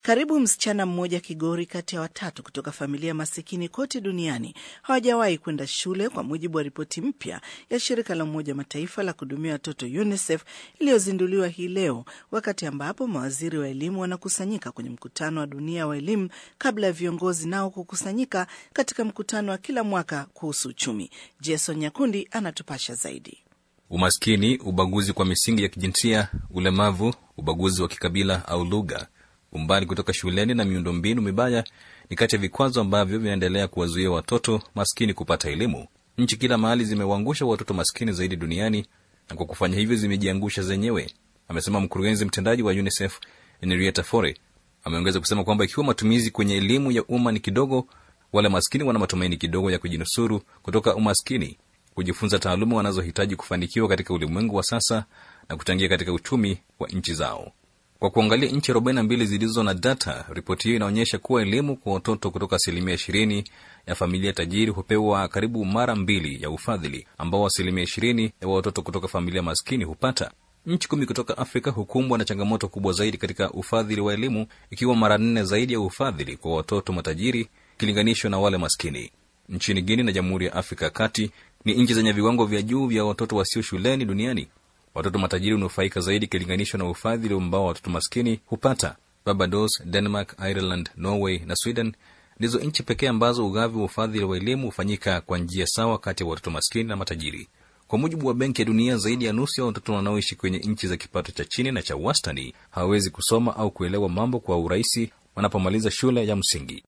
Karibu msichana mmoja Kigori kati ya watatu kutoka familia masikini kote duniani hawajawahi kwenda shule, kwa mujibu wa ripoti mpya ya shirika la Umoja Mataifa la kuhudumia watoto UNICEF iliyozinduliwa hii leo, wakati ambapo mawaziri wa elimu wanakusanyika kwenye mkutano wa dunia wa elimu kabla ya viongozi nao kukusanyika katika mkutano wa kila mwaka kuhusu uchumi. Jason Nyakundi anatupasha zaidi. Umaskini, ubaguzi kwa misingi ya kijinsia, ulemavu, ubaguzi wa kikabila au lugha, umbali kutoka shuleni na miundombinu mibaya ni kati ya vikwazo ambavyo vinaendelea kuwazuia watoto maskini kupata elimu. Nchi kila mahali zimewaangusha watoto maskini zaidi duniani, na kwa kufanya hivyo zimejiangusha zenyewe, amesema mkurugenzi mtendaji wa UNICEF Henrietta Fore. Ameongeza kusema kwamba ikiwa matumizi kwenye elimu ya umma ni kidogo, wale maskini wana matumaini kidogo ya kujinusuru kutoka umaskini, kujifunza taaluma wanazohitaji kufanikiwa katika ulimwengu wa sasa na kuchangia katika uchumi wa nchi zao. Kwa kuangalia nchi 42 zilizo na data, ripoti hiyo inaonyesha kuwa elimu kwa watoto kutoka asilimia 20 ya familia tajiri hupewa karibu mara mbili ya ufadhili ambao asilimia 20 ya watoto kutoka familia maskini hupata. Nchi kumi kutoka Afrika hukumbwa na changamoto kubwa zaidi katika ufadhili wa elimu, ikiwa mara nne zaidi ya ufadhili kwa watoto matajiri ikilinganishwa na wale maskini. Nchini Guinea na Jamhuri ya Afrika ya Kati ni nchi zenye viwango vya juu vya watoto wasio shuleni duniani. Watoto matajiri hunufaika zaidi ikilinganishwa na ufadhili ambao watoto maskini hupata. Barbados, Denmark, Ireland, Norway na Sweden ndizo nchi pekee ambazo ugavi wa ufadhili wa elimu hufanyika kwa njia sawa kati ya watoto maskini na matajiri. Kwa mujibu wa Benki ya Dunia, zaidi ya nusu ya watoto wanaoishi kwenye nchi za kipato cha chini na cha wastani hawawezi kusoma au kuelewa mambo kwa urahisi wanapomaliza shule ya msingi.